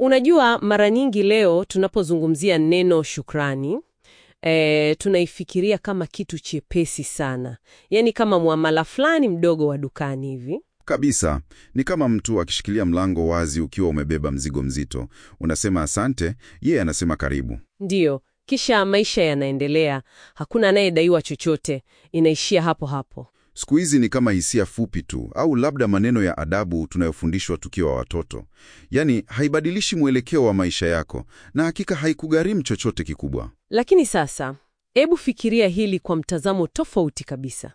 Unajua, mara nyingi leo tunapozungumzia neno shukrani e, tunaifikiria kama kitu chepesi sana, yaani kama muamala fulani mdogo wa dukani hivi. Kabisa, ni kama mtu akishikilia mlango wazi ukiwa umebeba mzigo mzito. Unasema asante, yeye anasema karibu. Ndiyo, kisha maisha yanaendelea, hakuna anayedaiwa chochote, inaishia hapo hapo. Siku hizi ni kama hisia fupi tu, au labda maneno ya adabu tunayofundishwa tukiwa watoto. Yaani haibadilishi mwelekeo wa maisha yako, na hakika haikugharimu chochote kikubwa. Lakini sasa, hebu fikiria hili kwa mtazamo tofauti kabisa.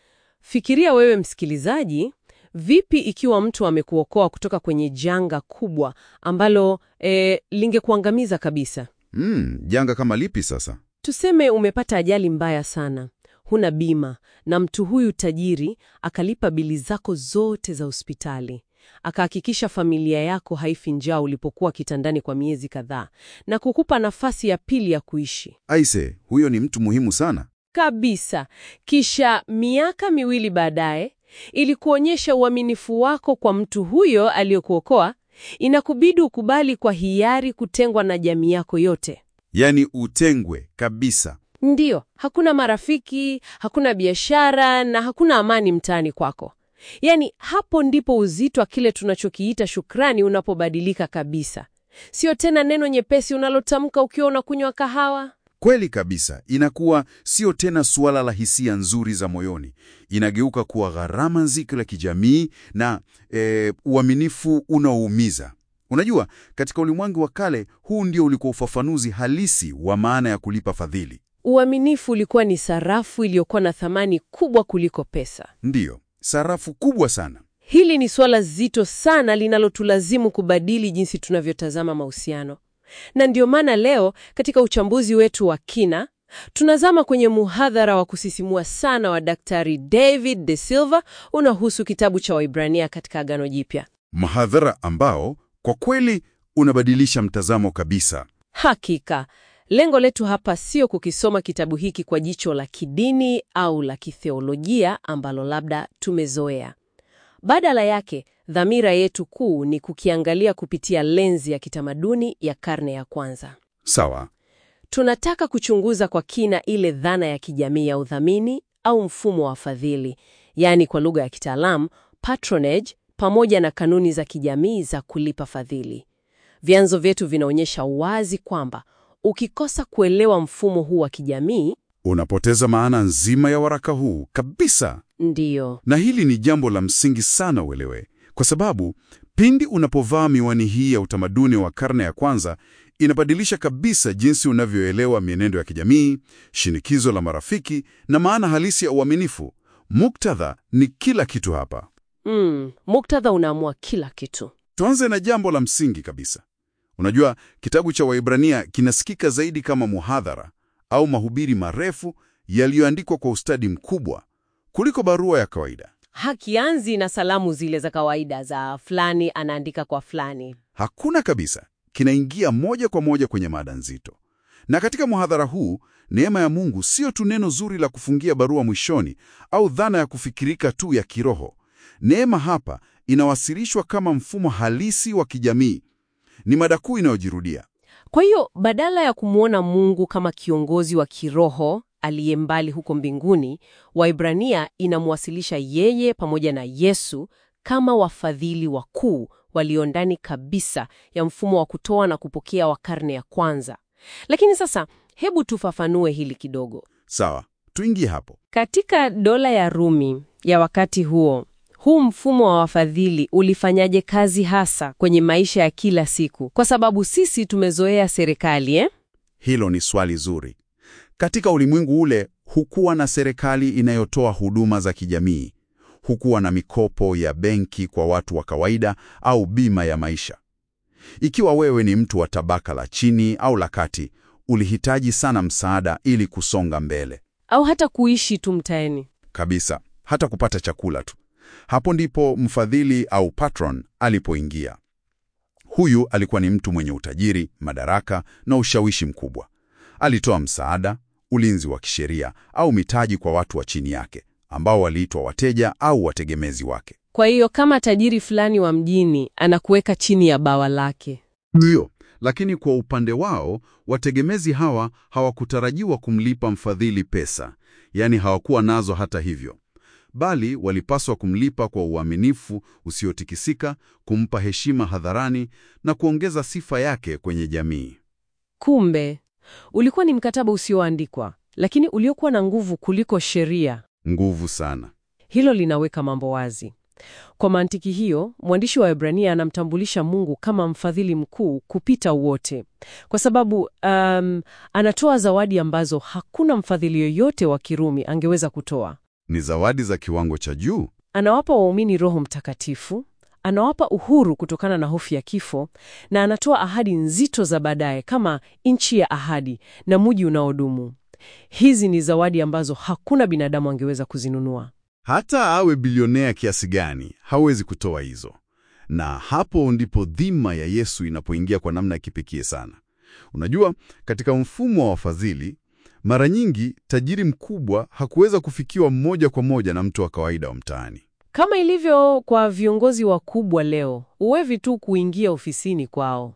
Fikiria wewe msikilizaji, vipi ikiwa mtu amekuokoa kutoka kwenye janga kubwa ambalo e, lingekuangamiza kabisa? Mm, janga kama lipi sasa? Tuseme umepata ajali mbaya sana, huna bima, na mtu huyu tajiri akalipa bili zako zote za hospitali, akahakikisha familia yako haifi njaa ulipokuwa kitandani kwa miezi kadhaa, na kukupa nafasi ya pili ya kuishi Aise, huyo ni mtu muhimu sana. kabisa. Kisha miaka miwili baadaye, ili kuonyesha uaminifu wako kwa mtu huyo aliyekuokoa, inakubidi ukubali kwa hiari kutengwa na jamii yako yote. Yaani utengwe kabisa. Ndiyo, hakuna marafiki, hakuna biashara na hakuna amani mtaani kwako. Yaani, hapo ndipo uzito wa kile tunachokiita shukrani unapobadilika kabisa. Sio tena neno nyepesi unalotamka ukiwa unakunywa kahawa. Kweli kabisa, inakuwa sio tena suala la hisia nzuri za moyoni, inageuka kuwa gharama nzito la kijamii na e, uaminifu unaoumiza. Unajua, katika ulimwengu wa kale, huu ndio ulikuwa ufafanuzi halisi wa maana ya kulipa fadhili. Uaminifu ulikuwa ni sarafu iliyokuwa na thamani kubwa kuliko pesa. Ndiyo, sarafu kubwa sana. Hili ni suala zito sana linalotulazimu kubadili jinsi tunavyotazama mahusiano. Na ndio maana leo katika uchambuzi wetu wa kina tunazama kwenye muhadhara wa kusisimua sana wa Daktari David De Silva unahusu kitabu cha Waibrania katika Agano Jipya. Mhadhara ambao kwa kweli unabadilisha mtazamo kabisa. Hakika, lengo letu hapa sio kukisoma kitabu hiki kwa jicho la kidini au la kitheolojia ambalo labda tumezoea. Badala yake, dhamira yetu kuu ni kukiangalia kupitia lenzi ya kitamaduni ya karne ya kwanza. Sawa. Tunataka kuchunguza kwa kina ile dhana ya kijamii ya udhamini au mfumo wa fadhili, yaani kwa lugha ya kitaalamu patronage, pamoja na kanuni za kijamii za kulipa fadhili. Vyanzo vyetu vinaonyesha wazi kwamba ukikosa kuelewa mfumo huu wa kijamii, Unapoteza maana nzima ya waraka huu kabisa. ndiyo Na hili ni jambo la msingi sana uelewe, kwa sababu pindi unapovaa miwani hii ya utamaduni wa karne ya kwanza, inabadilisha kabisa jinsi unavyoelewa mienendo ya kijamii, shinikizo la marafiki na maana halisi ya uaminifu. Muktadha ni kila kitu hapa. mm, muktadha unaamua kila kitu. Tuanze na jambo la msingi kabisa. Unajua, kitabu cha Waibrania kinasikika zaidi kama muhadhara au mahubiri marefu yaliyoandikwa kwa ustadi mkubwa kuliko barua ya kawaida. Hakianzi na salamu zile za kawaida za fulani anaandika kwa fulani. Hakuna kabisa, kinaingia moja kwa moja kwenye mada nzito. Na katika muhadhara huu, neema ya Mungu sio tu neno zuri la kufungia barua mwishoni au dhana ya kufikirika tu ya kiroho. Neema hapa inawasilishwa kama mfumo halisi wa kijamii. Ni mada kuu inayojirudia. Kwa hiyo badala ya kumwona Mungu kama kiongozi wa kiroho aliye mbali huko mbinguni, Waibrania inamwasilisha yeye pamoja na Yesu kama wafadhili wakuu walio ndani kabisa ya mfumo wa kutoa na kupokea wa karne ya kwanza. Lakini sasa hebu tufafanue hili kidogo. Sawa, tuingie hapo. Katika dola ya Rumi ya wakati huo, huu mfumo wa wafadhili ulifanyaje kazi hasa kwenye maisha ya kila siku? Kwa sababu sisi tumezoea serikali eh? Hilo ni swali zuri. Katika ulimwengu ule, hukuwa na serikali inayotoa huduma za kijamii, hukuwa na mikopo ya benki kwa watu wa kawaida au bima ya maisha. Ikiwa wewe ni mtu wa tabaka la chini au la kati, ulihitaji sana msaada ili kusonga mbele au hata kuishi tu mtaani. kabisa, hata kupata chakula tu. Hapo ndipo mfadhili au patron alipoingia. Huyu alikuwa ni mtu mwenye utajiri, madaraka na ushawishi mkubwa. Alitoa msaada, ulinzi wa kisheria au mitaji kwa watu wa chini yake ambao waliitwa wateja au wategemezi wake. Kwa hiyo kama tajiri fulani wa mjini anakuweka chini ya bawa lake. Ndiyo, lakini kwa upande wao wategemezi hawa hawakutarajiwa kumlipa mfadhili pesa, yaani hawakuwa nazo hata hivyo, bali walipaswa kumlipa kwa uaminifu usiotikisika, kumpa heshima hadharani na kuongeza sifa yake kwenye jamii. Kumbe ulikuwa ni mkataba usioandikwa, lakini uliokuwa na nguvu kuliko sheria. Nguvu sana. Hilo linaweka mambo wazi. Kwa mantiki hiyo, mwandishi wa Waebrania anamtambulisha Mungu kama mfadhili mkuu kupita wote, kwa sababu um, anatoa zawadi ambazo hakuna mfadhili yoyote wa Kirumi angeweza kutoa. Ni zawadi za kiwango cha juu. Anawapa waumini Roho Mtakatifu, anawapa uhuru kutokana na hofu ya kifo, na anatoa ahadi nzito za baadaye kama nchi ya ahadi na mji unaodumu. Hizi ni zawadi ambazo hakuna binadamu angeweza kuzinunua. Hata awe bilionea kiasi gani, hawezi kutoa hizo. Na hapo ndipo dhima ya Yesu inapoingia kwa namna ya kipekee sana. Unajua, katika mfumo wa wafadhili, mara nyingi tajiri mkubwa hakuweza kufikiwa moja kwa moja na mtu wa kawaida wa mtaani. Kama ilivyo kwa viongozi wakubwa leo, uwevi tu kuingia ofisini kwao.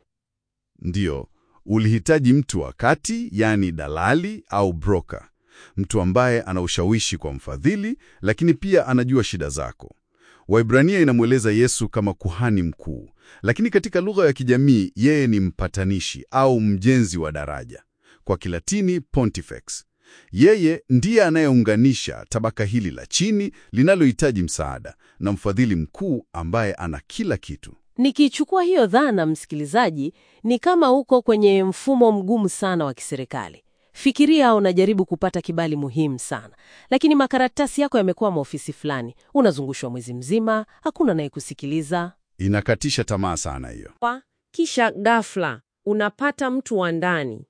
Ndiyo, ulihitaji mtu wa kati, yaani dalali au broker, mtu ambaye ana ushawishi kwa mfadhili, lakini pia anajua shida zako. Waibrania inamweleza Yesu kama kuhani mkuu, lakini katika lugha ya kijamii yeye ni mpatanishi au mjenzi wa daraja, kwa Kilatini pontifex. Yeye ndiye anayeunganisha tabaka hili la chini linalohitaji msaada na mfadhili mkuu ambaye ana kila kitu. Nikichukua hiyo dhana, msikilizaji, ni kama uko kwenye mfumo mgumu sana wa kiserikali. Fikiria unajaribu kupata kibali muhimu sana, lakini makaratasi yako yamekuwa maofisi fulani, unazungushwa mwezi mzima, hakuna anayekusikiliza. Inakatisha tamaa sana hiyo. Kwa kisha ghafla unapata mtu wa ndani,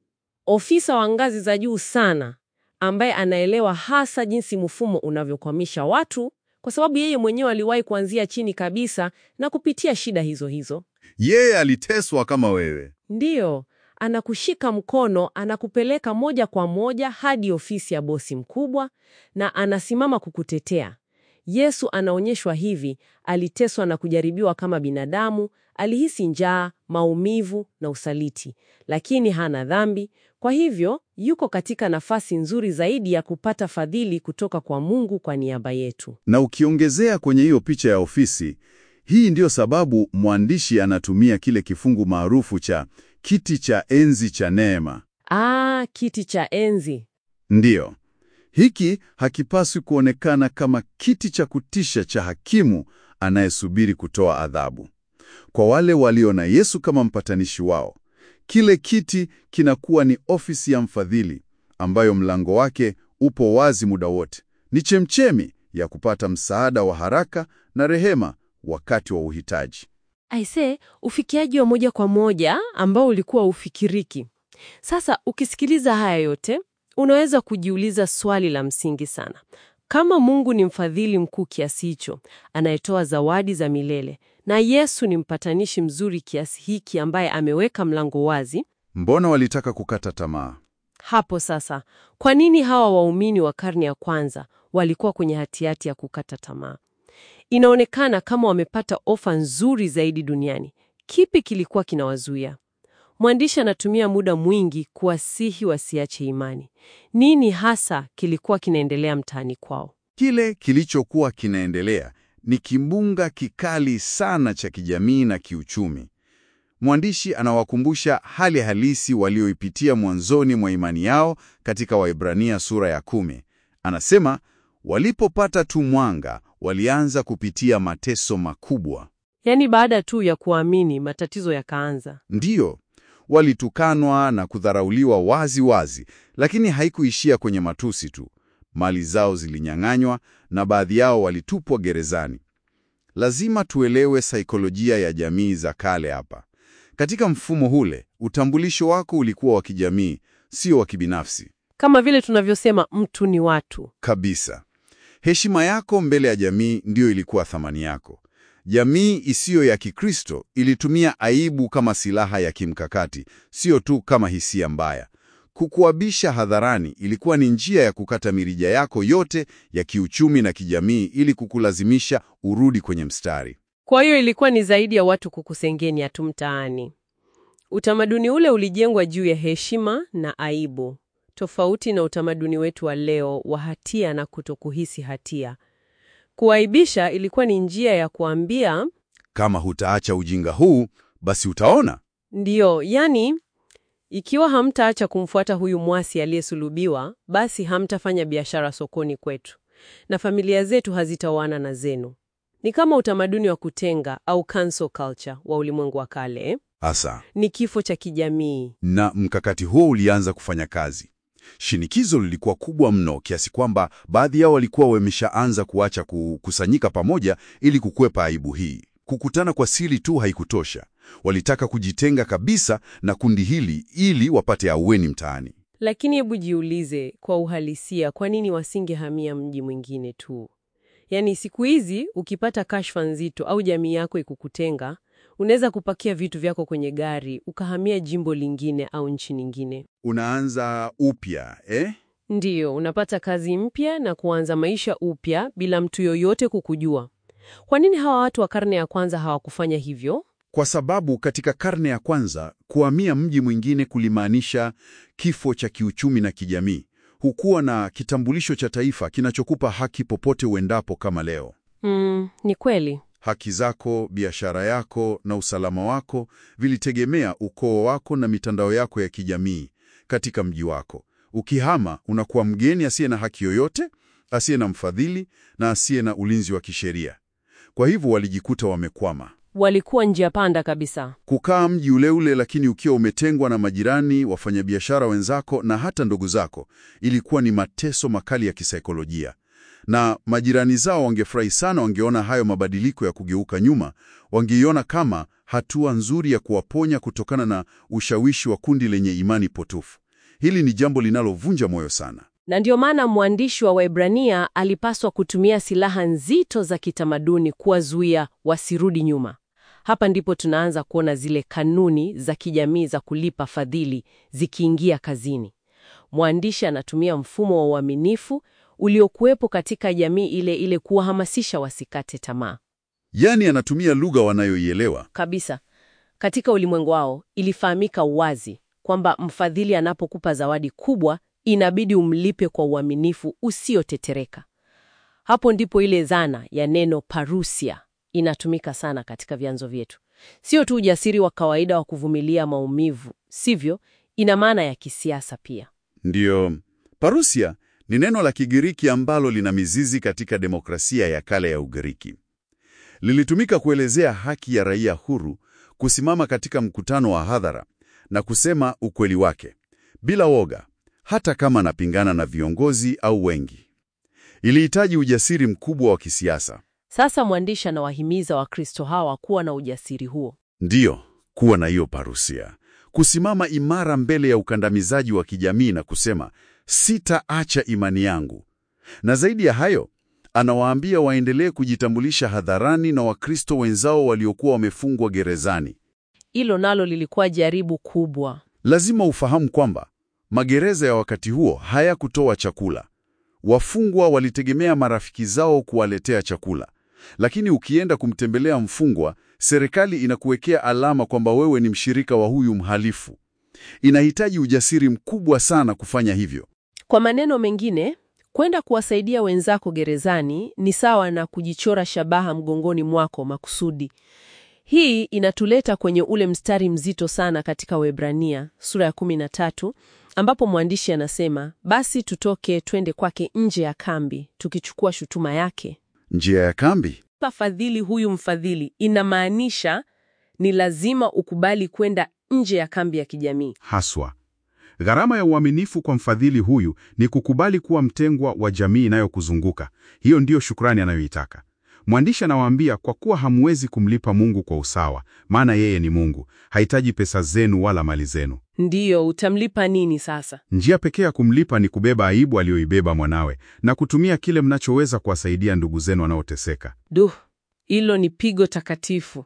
ofisa wa ngazi za juu sana, ambaye anaelewa hasa jinsi mfumo unavyokwamisha watu, kwa sababu yeye mwenyewe aliwahi kuanzia chini kabisa na kupitia shida hizo hizo. Yeye aliteswa kama wewe. Ndiyo, anakushika mkono, anakupeleka moja kwa moja hadi ofisi ya bosi mkubwa na anasimama kukutetea. Yesu anaonyeshwa hivi, aliteswa na kujaribiwa kama binadamu, alihisi njaa, maumivu na usaliti, lakini hana dhambi. Kwa hivyo, yuko katika nafasi nzuri zaidi ya kupata fadhili kutoka kwa Mungu kwa niaba yetu. Na ukiongezea kwenye hiyo picha ya ofisi, hii ndiyo sababu mwandishi anatumia kile kifungu maarufu cha kiti cha enzi cha neema. Ah, kiti cha enzi. Ndiyo, hiki hakipaswi kuonekana kama kiti cha kutisha cha hakimu anayesubiri kutoa adhabu. Kwa wale walio na Yesu kama mpatanishi wao, kile kiti kinakuwa ni ofisi ya mfadhili ambayo mlango wake upo wazi muda wote. Ni chemchemi ya kupata msaada wa haraka na rehema wakati wa uhitaji. Aise, ufikiaji wa moja kwa moja ambao ulikuwa ufikiriki. Sasa ukisikiliza haya yote, unaweza kujiuliza swali la msingi sana. Kama Mungu ni mfadhili mkuu kiasi hicho, anayetoa zawadi za milele, na Yesu ni mpatanishi mzuri kiasi hiki ambaye ameweka mlango wazi, Mbona walitaka kukata tamaa? hapo sasa, kwa nini hawa waumini wa karne ya kwanza walikuwa kwenye hatihati ya kukata tamaa? Inaonekana kama wamepata ofa nzuri zaidi duniani. Kipi kilikuwa kinawazuia? Mwandishi anatumia muda mwingi kuwasihi wasiache imani. Nini hasa kilikuwa kinaendelea mtaani kwao? Kile kilichokuwa kinaendelea ni kimbunga kikali sana cha kijamii na kiuchumi. Mwandishi anawakumbusha hali halisi walioipitia mwanzoni mwa imani yao katika Waibrania sura ya kumi. Anasema walipopata tu mwanga, walianza kupitia mateso makubwa. Yaani, baada tu ya kuamini matatizo yakaanza. Ndiyo, walitukanwa na kudharauliwa wazi wazi, lakini haikuishia kwenye matusi tu. Mali zao zilinyang'anywa na baadhi yao walitupwa gerezani. Lazima tuelewe saikolojia ya jamii za kale hapa. Katika mfumo ule, utambulisho wako ulikuwa wa kijamii, sio wa kibinafsi Kama vile tunavyosema mtu ni watu. kabisa. Heshima yako mbele ya jamii ndiyo ilikuwa thamani yako. Jamii isiyo ya Kikristo ilitumia aibu kama silaha ya kimkakati, sio tu kama hisia mbaya. Kukuabisha hadharani ilikuwa ni njia ya kukata mirija yako yote ya kiuchumi na kijamii ili kukulazimisha urudi kwenye mstari. Kwa hiyo ilikuwa ni zaidi ya watu kukusengenya tu mtaani. Utamaduni ule ulijengwa juu ya heshima na aibu, tofauti na utamaduni wetu wa leo wa hatia na kutokuhisi hatia. Kuaibisha ilikuwa ni njia ya kuambia Kama hutaacha ujinga huu, basi utaona. ndiyo, yani ikiwa hamtaacha kumfuata huyu mwasi aliyesulubiwa, basi hamtafanya biashara sokoni kwetu na familia zetu hazitaoana na zenu. Ni kama utamaduni wa kutenga au cancel culture wa ulimwengu wa kale. Asa, Ni kifo cha kijamii. na mkakati huo ulianza kufanya kazi. Shinikizo lilikuwa kubwa mno kiasi kwamba baadhi yao walikuwa wameshaanza kuacha kukusanyika pamoja ili kukwepa aibu hii. Kukutana kwa siri tu haikutosha. Walitaka kujitenga kabisa na kundi hili ili wapate ahueni mtaani. Lakini hebu jiulize kwa uhalisia, kwa nini wasingehamia mji mwingine tu? Yaani siku hizi ukipata kashfa nzito au jamii yako ikukutenga, unaweza kupakia vitu vyako kwenye gari ukahamia jimbo lingine au nchi nyingine. Unaanza upya eh? Ndiyo, unapata kazi mpya na kuanza maisha upya bila mtu yoyote kukujua. Kwa nini hawa watu wa karne ya kwanza hawakufanya hivyo? Kwa sababu katika karne ya kwanza kuhamia mji mwingine kulimaanisha kifo cha kiuchumi na kijamii. Hukuwa na kitambulisho cha taifa kinachokupa haki popote uendapo kama leo. Mm, ni kweli. Haki zako, biashara yako na usalama wako vilitegemea ukoo wako na mitandao yako ya kijamii katika mji wako. Ukihama, unakuwa mgeni asiye na haki yoyote, asiye na mfadhili na asiye na ulinzi wa kisheria. Kwa hivyo walijikuta wamekwama. Walikuwa njia panda kabisa. Kukaa mji ule ule lakini ukiwa umetengwa na majirani, wafanyabiashara wenzako na hata ndugu zako, ilikuwa ni mateso makali ya kisaikolojia. Na majirani zao wangefurahi sana wangeona hayo mabadiliko ya kugeuka nyuma, wangeiona kama hatua nzuri ya kuwaponya kutokana na ushawishi wa kundi lenye imani potofu. Hili ni jambo linalovunja moyo sana. Na ndio maana mwandishi wa Waebrania alipaswa kutumia silaha nzito za kitamaduni kuwazuia wasirudi nyuma. Hapa ndipo tunaanza kuona zile kanuni za kijamii za kulipa fadhili zikiingia kazini. Mwandishi anatumia mfumo wa uaminifu uliokuwepo katika jamii ile ile kuwahamasisha wasikate tamaa. Yaani anatumia lugha wanayoielewa. Kabisa. Katika ulimwengu wao ilifahamika wazi kwamba mfadhili anapokupa zawadi kubwa inabidi umlipe kwa uaminifu usiotetereka. Hapo ndipo ile dhana ya neno parusia inatumika sana katika vyanzo vyetu. Sio tu ujasiri wa kawaida wa kuvumilia maumivu, sivyo, ina maana ya kisiasa pia. Ndiyo, parusia ni neno la Kigiriki ambalo lina mizizi katika demokrasia ya kale ya Ugiriki. Lilitumika kuelezea haki ya raia huru kusimama katika mkutano wa hadhara na kusema ukweli wake bila woga, hata kama anapingana na viongozi au wengi. Ilihitaji ujasiri mkubwa wa kisiasa. Sasa mwandishi anawahimiza Wakristo hawa kuwa na ujasiri huo. Ndiyo, kuwa na hiyo parusia, kusimama imara mbele ya ukandamizaji wa kijamii na kusema sitaacha imani yangu. Na zaidi ya hayo, anawaambia waendelee kujitambulisha hadharani na Wakristo wenzao waliokuwa wamefungwa gerezani. Hilo nalo lilikuwa jaribu kubwa. Lazima ufahamu kwamba magereza ya wakati huo hayakutoa chakula. Wafungwa walitegemea marafiki zao kuwaletea chakula. Lakini ukienda kumtembelea mfungwa, serikali inakuwekea alama kwamba wewe ni mshirika wa huyu mhalifu. Inahitaji ujasiri mkubwa sana kufanya hivyo. Kwa maneno mengine, kwenda kuwasaidia wenzako gerezani ni sawa na kujichora shabaha mgongoni mwako makusudi. Hii inatuleta kwenye ule mstari mzito sana katika Waebrania sura ya 13 ambapo mwandishi anasema, basi tutoke twende kwake nje ya kambi tukichukua shutuma yake. Njia ya kambi Pa fadhili huyu mfadhili inamaanisha ni lazima ukubali kwenda nje ya kambi ya kijamii. Haswa, gharama ya uaminifu kwa mfadhili huyu ni kukubali kuwa mtengwa wa jamii inayokuzunguka. Hiyo ndiyo shukrani anayoitaka. Mwandishi anawaambia kwa kuwa hamwezi kumlipa Mungu kwa usawa, maana yeye ni Mungu, hahitaji pesa zenu wala mali zenu. Ndiyo, utamlipa nini sasa? Njia pekee ya kumlipa ni kubeba aibu aliyoibeba mwanawe na kutumia kile mnachoweza kuwasaidia ndugu zenu wanaoteseka. Duh, hilo ni pigo takatifu.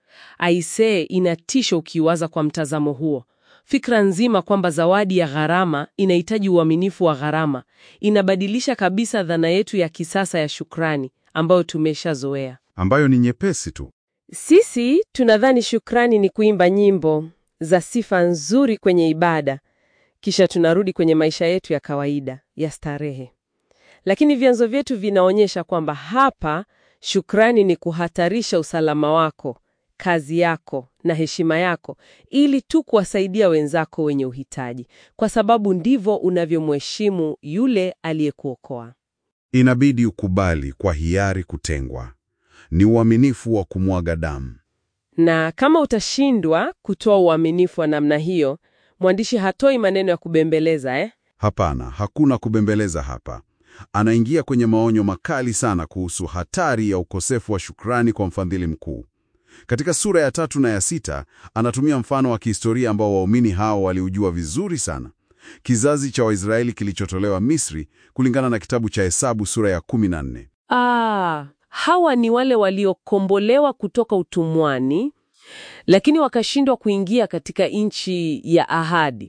Aisee, inatisha ukiwaza kwa mtazamo huo. Fikra nzima kwamba zawadi ya gharama inahitaji uaminifu wa gharama inabadilisha kabisa dhana yetu ya kisasa ya shukrani ambayo tumeshazoea. ambayo ni nyepesi tu. Sisi tunadhani shukrani ni kuimba nyimbo, za sifa nzuri kwenye ibada, kisha tunarudi kwenye maisha yetu ya kawaida ya starehe. Lakini vyanzo vyetu vinaonyesha kwamba hapa shukrani ni kuhatarisha usalama wako, kazi yako na heshima yako ili tu kuwasaidia wenzako wenye uhitaji, kwa sababu ndivyo unavyomheshimu yule aliyekuokoa. Inabidi ukubali kwa hiari kutengwa. Ni uaminifu wa kumwaga damu. Na kama utashindwa kutoa uaminifu wa namna hiyo, mwandishi hatoi maneno ya kubembeleza eh? Hapana, hakuna kubembeleza hapa. Anaingia kwenye maonyo makali sana kuhusu hatari ya ukosefu wa shukrani kwa mfadhili mkuu. Katika sura ya tatu na ya sita anatumia mfano wa kihistoria ambao waumini hao waliujua vizuri sana, kizazi cha Waisraeli kilichotolewa Misri, kulingana na kitabu cha Hesabu sura ya 14. Ah, hawa ni wale waliokombolewa kutoka utumwani, lakini wakashindwa kuingia katika nchi ya ahadi.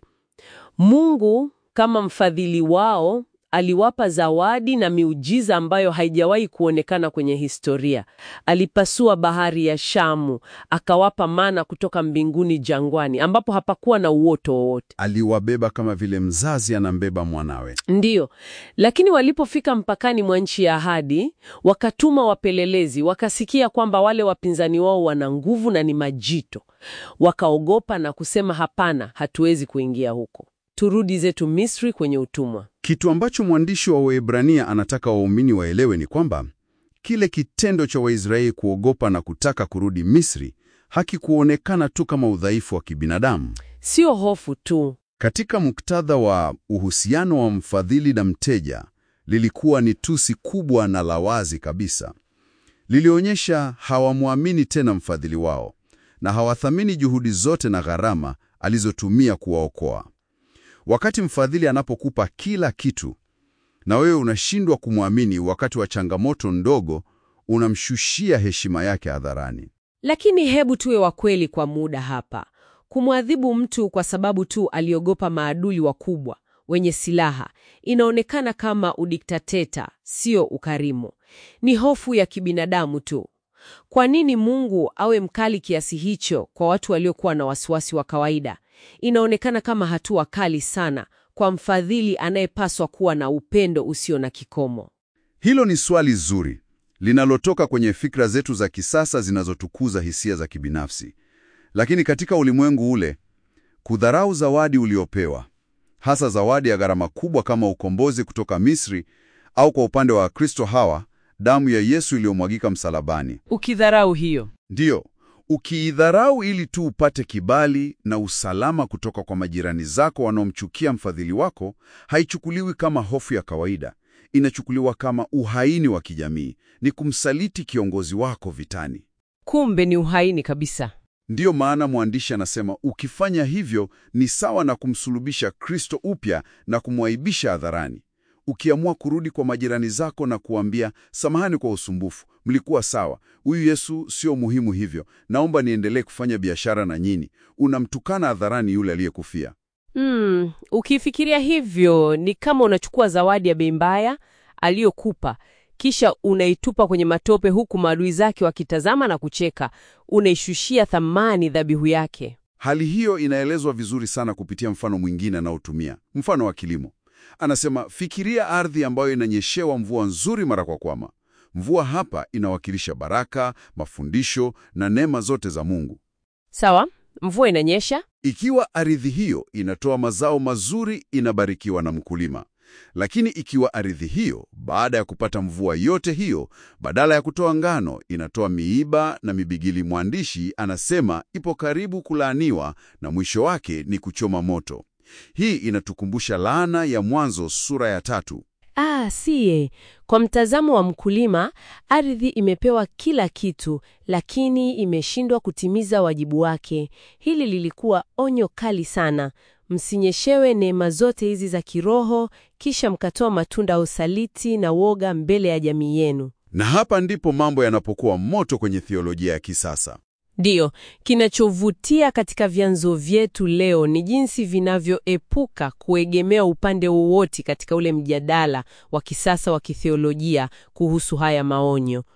Mungu kama mfadhili wao aliwapa zawadi na miujiza ambayo haijawahi kuonekana kwenye historia. Alipasua bahari ya Shamu, akawapa mana kutoka mbinguni jangwani, ambapo hapakuwa na uoto wowote. Aliwabeba kama vile mzazi anambeba mwanawe. Ndiyo, lakini walipofika mpakani mwa nchi ya ahadi, wakatuma wapelelezi, wakasikia kwamba wale wapinzani wao wana nguvu na ni majito. Wakaogopa na kusema, hapana, hatuwezi kuingia huko, turudi zetu Misri kwenye utumwa. Kitu ambacho mwandishi wa Waebrania anataka waumini waelewe ni kwamba kile kitendo cha Waisraeli kuogopa na kutaka kurudi Misri hakikuonekana tu kama udhaifu wa kibinadamu. Sio hofu tu. Katika muktadha wa uhusiano wa mfadhili na mteja, lilikuwa ni tusi kubwa na la wazi kabisa. Lilionyesha hawamwamini tena mfadhili wao na hawathamini juhudi zote na gharama alizotumia kuwaokoa. Wakati mfadhili anapokupa kila kitu na wewe unashindwa kumwamini wakati wa changamoto ndogo, unamshushia heshima yake hadharani. Lakini hebu tuwe wa kweli kwa muda hapa. Kumwadhibu mtu kwa sababu tu aliogopa maadui wakubwa wenye silaha inaonekana kama udiktateta, sio ukarimu. Ni hofu ya kibinadamu tu. Kwa nini Mungu awe mkali kiasi hicho kwa watu waliokuwa na wasiwasi wa kawaida? Inaonekana kama hatua kali sana kwa mfadhili anayepaswa kuwa na upendo usio na kikomo. Hilo ni swali zuri linalotoka kwenye fikra zetu za kisasa zinazotukuza hisia za kibinafsi. Lakini katika ulimwengu ule, kudharau zawadi uliopewa, hasa zawadi ya gharama kubwa kama ukombozi kutoka Misri, au kwa upande wa Wakristo hawa, damu ya Yesu iliyomwagika msalabani, Ukidharau hiyo, ndiyo ukiidharau ili tu upate kibali na usalama kutoka kwa majirani zako wanaomchukia mfadhili wako, haichukuliwi kama hofu ya kawaida. Inachukuliwa kama uhaini wa kijamii, ni kumsaliti kiongozi wako vitani. kumbe ni uhaini kabisa. Ndiyo maana mwandishi anasema ukifanya hivyo ni sawa na kumsulubisha Kristo upya na kumwaibisha hadharani. Ukiamua kurudi kwa majirani zako na kuambia samahani kwa usumbufu, mlikuwa sawa, huyu Yesu sio muhimu hivyo, naomba niendelee kufanya biashara na nyinyi, unamtukana hadharani yule aliyekufia. Mm, ukifikiria hivyo ni kama unachukua zawadi ya bei mbaya aliyokupa kisha unaitupa kwenye matope huku maadui zake wakitazama na kucheka. Unaishushia thamani dhabihu yake. Hali hiyo inaelezwa vizuri sana kupitia mfano mwingine anaotumia, mfano wa kilimo. Anasema, fikiria ardhi ambayo inanyeshewa mvua nzuri mara kwa kwama. Mvua hapa inawakilisha baraka, mafundisho na neema zote za Mungu. Sawa, mvua inanyesha. Ikiwa ardhi hiyo inatoa mazao mazuri, inabarikiwa na mkulima. Lakini ikiwa ardhi hiyo baada ya kupata mvua yote hiyo, badala ya kutoa ngano, inatoa miiba na mibigili, mwandishi anasema ipo karibu kulaaniwa na mwisho wake ni kuchoma moto. Hii inatukumbusha laana ya Mwanzo sura ya tatu. Ah, siye. Kwa mtazamo wa mkulima, ardhi imepewa kila kitu, lakini imeshindwa kutimiza wajibu wake. Hili lilikuwa onyo kali sana. Msinyeshewe neema zote hizi za kiroho, kisha mkatoa matunda ya usaliti na woga mbele ya jamii yenu. Na hapa ndipo mambo yanapokuwa moto kwenye theolojia ya kisasa. Ndiyo, kinachovutia katika vyanzo vyetu leo ni jinsi vinavyoepuka kuegemea upande wowote katika ule mjadala wa kisasa wa kitheolojia kuhusu haya maonyo.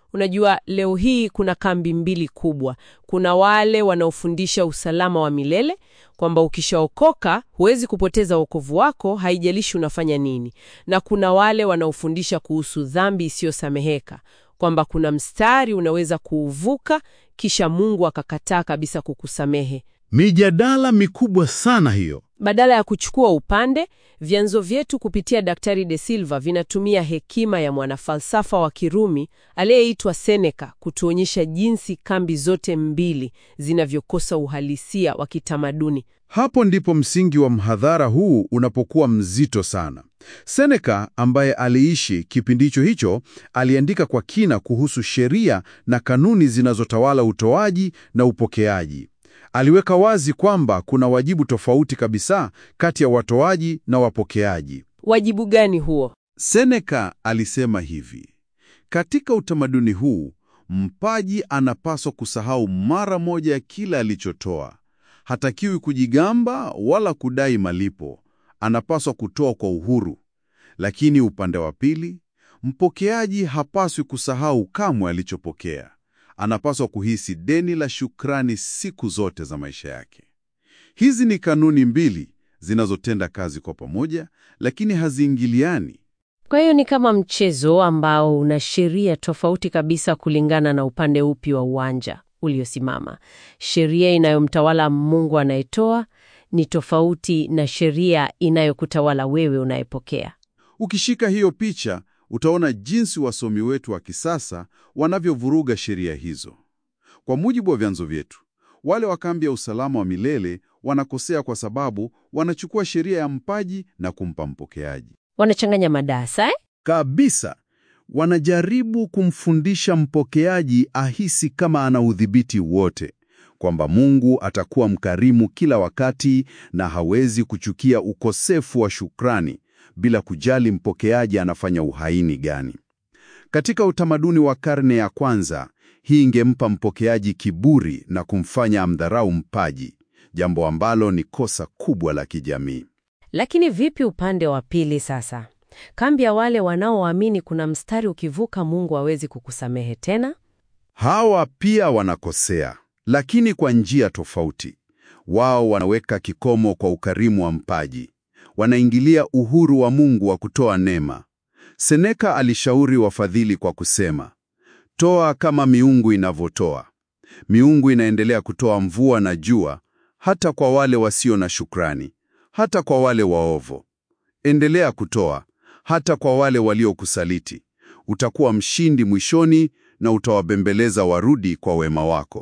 Unajua, leo hii kuna kambi mbili kubwa. Kuna wale wanaofundisha usalama wa milele, kwamba ukishaokoka huwezi kupoteza wokovu wako, haijalishi unafanya nini, na kuna wale wanaofundisha kuhusu dhambi isiyosameheka, kwamba kuna mstari unaweza kuuvuka kisha Mungu akakataa kabisa kukusamehe. Mijadala mikubwa sana hiyo. Badala ya kuchukua upande, vyanzo vyetu kupitia Daktari De Silva vinatumia hekima ya mwanafalsafa wa Kirumi aliyeitwa Seneca kutuonyesha jinsi kambi zote mbili zinavyokosa uhalisia wa kitamaduni. Hapo ndipo msingi wa mhadhara huu unapokuwa mzito sana. Seneca ambaye aliishi kipindi hicho hicho aliandika kwa kina kuhusu sheria na kanuni zinazotawala utoaji na upokeaji. Aliweka wazi kwamba kuna wajibu tofauti kabisa kati ya watoaji na wapokeaji. Wajibu gani huo? Seneca alisema hivi: katika utamaduni huu, mpaji anapaswa kusahau mara moja ya kila alichotoa. Hatakiwi kujigamba wala kudai malipo. Anapaswa kutoa kwa uhuru. Lakini upande wa pili, mpokeaji hapaswi kusahau kamwe alichopokea. Anapaswa kuhisi deni la shukrani siku zote za maisha yake. Hizi ni kanuni mbili zinazotenda kazi kwa pamoja, lakini haziingiliani. Kwa hiyo ni kama mchezo ambao una sheria tofauti kabisa kulingana na upande upi wa uwanja uliosimama. Sheria inayomtawala Mungu anayetoa ni tofauti na sheria inayokutawala wewe unayepokea. Ukishika hiyo picha, utaona jinsi wasomi wetu wa kisasa wanavyovuruga sheria hizo. Kwa mujibu wa vyanzo vyetu, wale wa kambi ya usalama wa milele wanakosea kwa sababu wanachukua sheria ya mpaji na kumpa mpokeaji. Wanachanganya madarasa eh? Kabisa. Wanajaribu kumfundisha mpokeaji ahisi kama ana udhibiti wote, kwamba Mungu atakuwa mkarimu kila wakati na hawezi kuchukia ukosefu wa shukrani bila kujali mpokeaji anafanya uhaini gani. Katika utamaduni wa karne ya kwanza, hii ingempa mpokeaji kiburi na kumfanya amdharau mpaji, jambo ambalo ni kosa kubwa la kijamii. Lakini vipi upande wa pili sasa? Kambi ya wale wanaoamini kuna mstari ukivuka Mungu hawezi kukusamehe tena? Hawa pia wanakosea, lakini kwa njia tofauti. Wao wanaweka kikomo kwa ukarimu wa mpaji, wanaingilia uhuru wa Mungu wa kutoa neema. Seneka alishauri wafadhili kwa kusema, toa kama miungu inavyotoa. Miungu inaendelea kutoa mvua na jua, hata kwa wale wasio na shukrani, hata kwa wale waovu. Endelea kutoa, hata kwa wale waliokusaliti. Utakuwa mshindi mwishoni na utawabembeleza warudi kwa wema wako.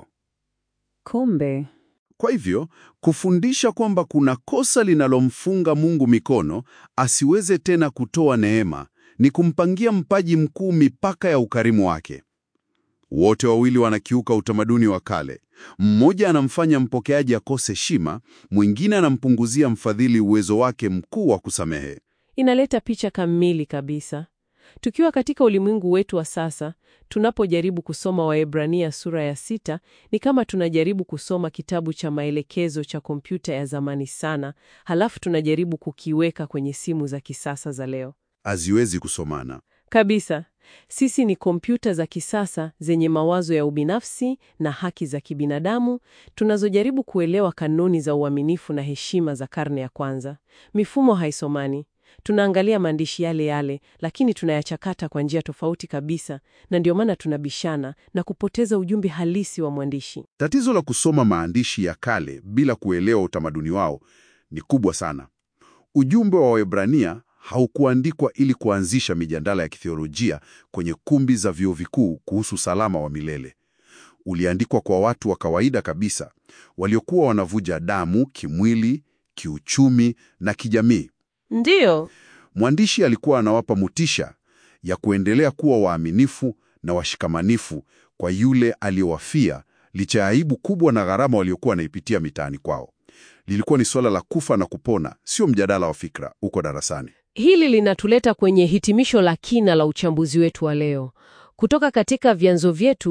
Kumbe Kwa hivyo, kufundisha kwamba kuna kosa linalomfunga Mungu mikono asiweze tena kutoa neema ni kumpangia mpaji mkuu mipaka ya ukarimu wake. Wote wawili wanakiuka utamaduni wa kale. Mmoja anamfanya mpokeaji akose heshima, mwingine anampunguzia mfadhili uwezo wake mkuu wa kusamehe. Inaleta picha kamili kabisa. Tukiwa katika ulimwengu wetu wa sasa, tunapojaribu kusoma Waebrania sura ya sita, ni kama tunajaribu kusoma kitabu cha maelekezo cha kompyuta ya zamani sana, halafu tunajaribu kukiweka kwenye simu za kisasa za leo. Haziwezi kusomana. Kabisa. Sisi ni kompyuta za kisasa zenye mawazo ya ubinafsi na haki za kibinadamu tunazojaribu kuelewa kanuni za uaminifu na heshima za karne ya kwanza. Mifumo haisomani. Tunaangalia maandishi yale yale, lakini tunayachakata kwa njia tofauti kabisa, na ndio maana tunabishana na kupoteza ujumbe halisi wa mwandishi. Tatizo la kusoma maandishi ya kale bila kuelewa utamaduni wao ni kubwa sana. Ujumbe wa Waebrania haukuandikwa ili kuanzisha mijadala ya kitheolojia kwenye kumbi za vyuo vikuu kuhusu usalama wa milele. Uliandikwa kwa watu wa kawaida kabisa waliokuwa wanavuja damu kimwili, kiuchumi na kijamii. Ndiyo, Mwandishi alikuwa anawapa motisha ya kuendelea kuwa waaminifu na washikamanifu kwa yule aliyowafia licha ya aibu kubwa na gharama waliokuwa wanaipitia mitaani kwao. Lilikuwa ni suala la kufa na kupona, sio mjadala wa fikra uko darasani. hili linatuleta kwenye hitimisho la kina la uchambuzi wetu wa leo. Kutoka katika vyanzo vyetu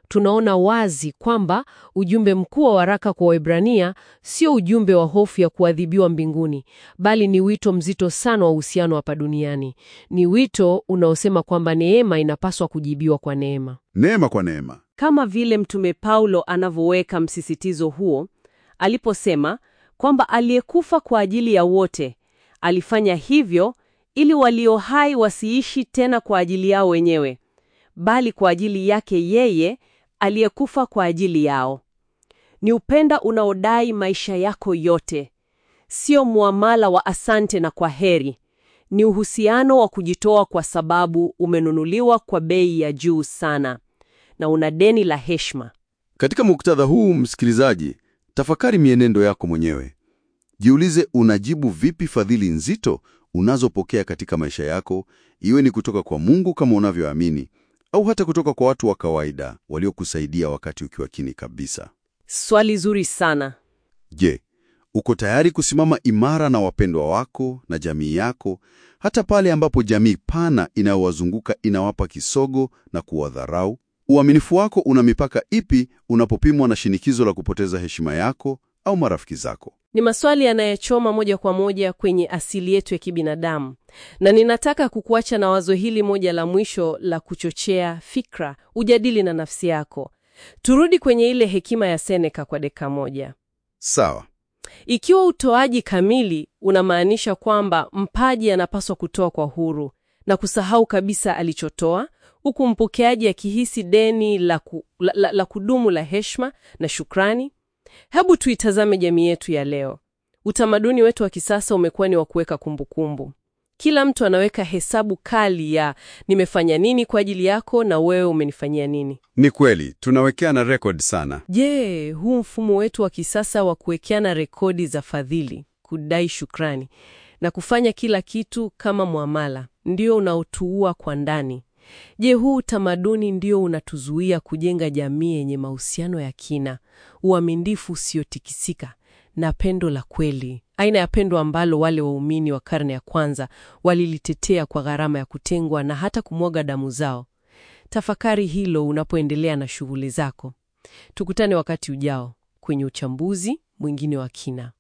tunaona wazi kwamba ujumbe mkuu wa waraka kwa Waebrania sio ujumbe wa hofu ya kuadhibiwa mbinguni, bali ni wito mzito sana wa uhusiano hapa duniani. Ni wito unaosema kwamba neema inapaswa kujibiwa kwa neema. Neema kwa neema. Kama vile Mtume Paulo anavyoweka msisitizo huo aliposema kwamba aliyekufa kwa ajili ya wote alifanya hivyo ili walio hai wasiishi tena kwa ajili yao wenyewe, bali kwa ajili yake yeye aliyekufa kwa ajili yao. Ni upenda unaodai maisha yako yote, sio muamala wa asante na kwa heri. Ni uhusiano wa kujitoa kwa sababu umenunuliwa kwa bei ya juu sana na una deni la heshima. Katika muktadha huu, msikilizaji, tafakari mienendo yako mwenyewe. Jiulize, unajibu vipi fadhili nzito unazopokea katika maisha yako, iwe ni kutoka kwa Mungu kama unavyoamini, au hata kutoka kwa watu wa kawaida waliokusaidia wakati ukiwa kini kabisa. Swali zuri sana. Je, uko tayari kusimama imara na wapendwa wako na jamii yako, hata pale ambapo jamii pana inayowazunguka inawapa kisogo na kuwadharau? Uaminifu wako una mipaka ipi unapopimwa na shinikizo la kupoteza heshima yako au marafiki zako? Ni maswali yanayechoma moja kwa moja kwenye asili yetu ya kibinadamu, na ninataka kukuacha na wazo hili moja la mwisho la kuchochea fikra, ujadili na nafsi yako. Turudi kwenye ile hekima ya Seneca kwa dakika moja. Sawa. Ikiwa utoaji kamili unamaanisha kwamba mpaji anapaswa kutoa kwa huru na kusahau kabisa alichotoa, huku mpokeaji akihisi deni la, ku, la, la, la kudumu la heshima na shukrani, hebu tuitazame jamii yetu ya leo. Utamaduni wetu wa kisasa umekuwa ni wa kuweka kumbukumbu. Kila mtu anaweka hesabu kali ya nimefanya nini kwa ajili yako na wewe umenifanyia nini. Ni kweli tunawekeana rekodi sana. Je, huu mfumo wetu wa kisasa wa kuwekeana rekodi za fadhili, kudai shukrani na kufanya kila kitu kama muamala ndio unaotuua kwa ndani? Je, huu utamaduni ndio unatuzuia kujenga jamii yenye mahusiano ya kina, uaminifu usiotikisika na pendo la kweli, aina ya pendo ambalo wale waumini wa karne ya kwanza walilitetea kwa gharama ya kutengwa na hata kumwaga damu zao? Tafakari hilo unapoendelea na shughuli zako. Tukutane wakati ujao kwenye uchambuzi mwingine wa kina.